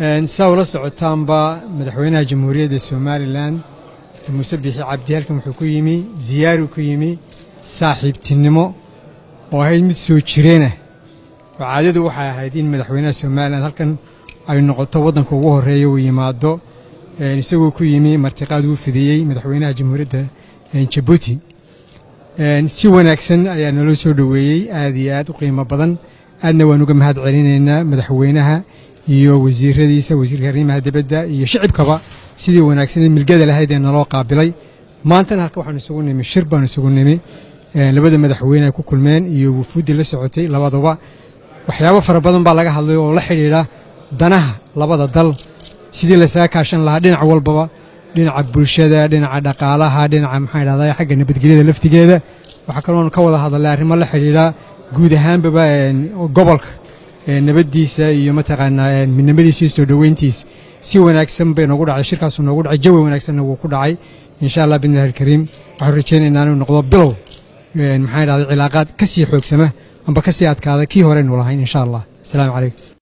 saa ula socotaanba madaxweynaha jamhuuriyadda somalilan muuse biixi cabdi halkan wuxuu ku yimi ziyaari ku yimi saaxiibtinimo oo ahayd mid soo jireenah oo caadadu waxay ahayd in madaxweynaha somalilan halkan ay noqoto waddanka ugu horreeya uu yimaado isagoo ku yimi martiqaad uu fidiyey madaxweynaha jamhuuriyadda jabuuti si wanaagsan ayaa naloo soo dhoweeyey aad iyo aad u qiimo badan aadna waan uga mahad celinaynaa madaxweynaha iyo wasiiradiisa wasiirka arrimaha dibadda iyo shicibkaba sidii wanaagsan milgada lahayd ee naloo qaabilay maantana halka waxaan isugu nimi shir baan isugu nimi labada madaxweyne ay ku kulmeen iyo wufuuddii la socotay labaduba waxyaabo fara badan baa laga hadlay oo la xidhiidha danaha labada dal sidii lasaga kaashan lahaa dhinac walbaba dhinaca bulshada dhinaca dhaqaalaha dhinaca maxaa dhahdaa xagga nabadgelyada laftigeeda waxaa kaloon ka wada hadalay arrimo la xidhiidha guud ahaanbaba gobolka nabaddiisa iyo mataqaanaa midnimadiisa iyo soo dhoweyntiisa si wanaagsan bay noogu dhacday shirkaasu noogu dhacay jawi wanaagsanna wuu ku dhacay insha allah bidnillahi alkariim waxaan rajaynaynaa inuu noqdo bilow maxaa dhahday cilaaqaad ka sii xoogsama amba ka sii adkaada kii horeynu lahayn insha allah asalaamu calaykum